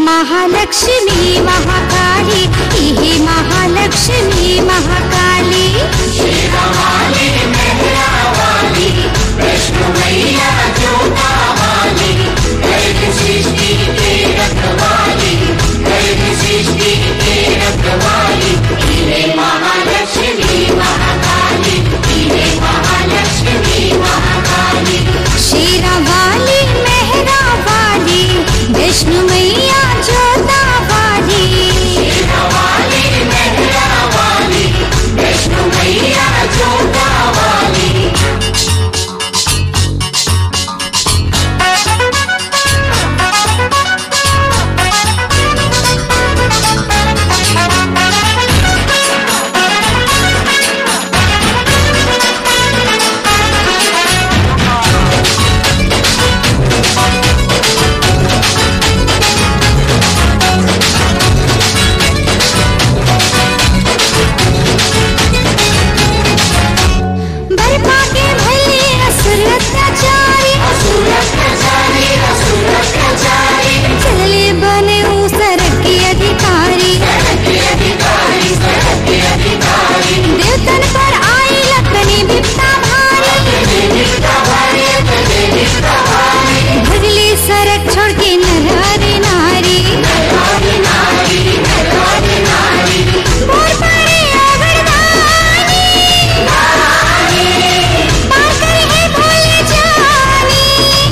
महालक्ष्मी महाकाली इहे महालक्ष्मी महाकाली शेरा वाली मेहरा वाली विष्णु मैया जोता वाली बर्फा के भले असुर अत्याचारी चले बने ऊसर के अधिकारी देवतन पर आई लखनी बिपता भारी भगले सरक छोड़ के नर नारी मोर परे अगरदानी पार करे है भोले जानी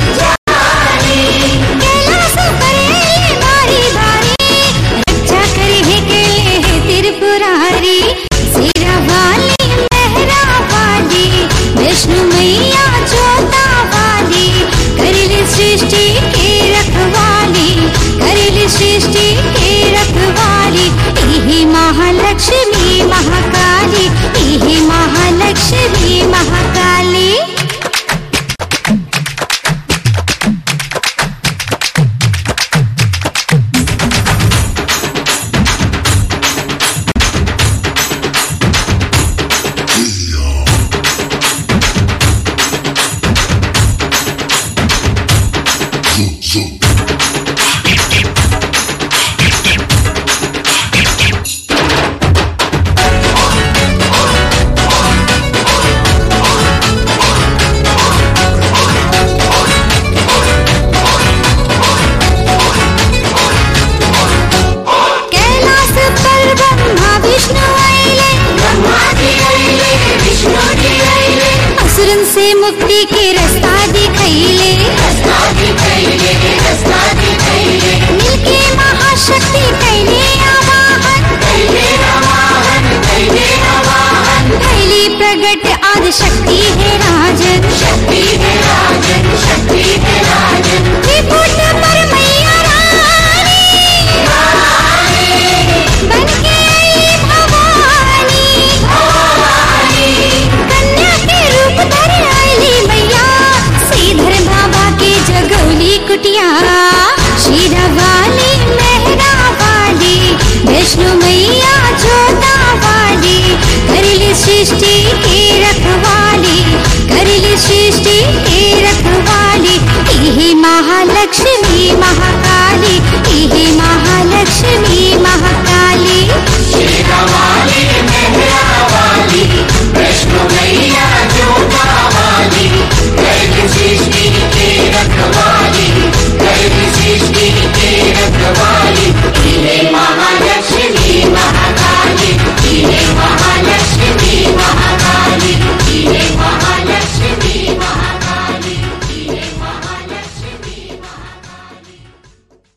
कैलाश करे बारी बारी रक्षा करे है केले है त्रिपुरारी सिरा वाली मेहरा वाली विष्णु मैया जोता वाली करिल सृष्टि के रखवाली करिल सृष्टि के रखवाली इहे महालक्ष्मी महाकाली इहे महालक्ष्मी महाकाली कैलास पर ब्रह्मा विष्णु आइले असुरन से मुक्ति के रास्ता दिखैले मिलके महाशक्ति कैले आवाहन कैली प्रगट आदि शक्ति है राजन त्रिपुट पर मैया रानी बनके आई भवानी कन्या के रूप धर आईली मैया श्रीधर बाबा के जगौली कुटिया शीरा वाली मेहरा वाली विष्णु मैया जोता वाली करिली सृष्टि के रखवाली करिली सृष्टि के रखवाली इहे महालक्ष्मी महाकाली इहे महालक्ष्मी महाकाली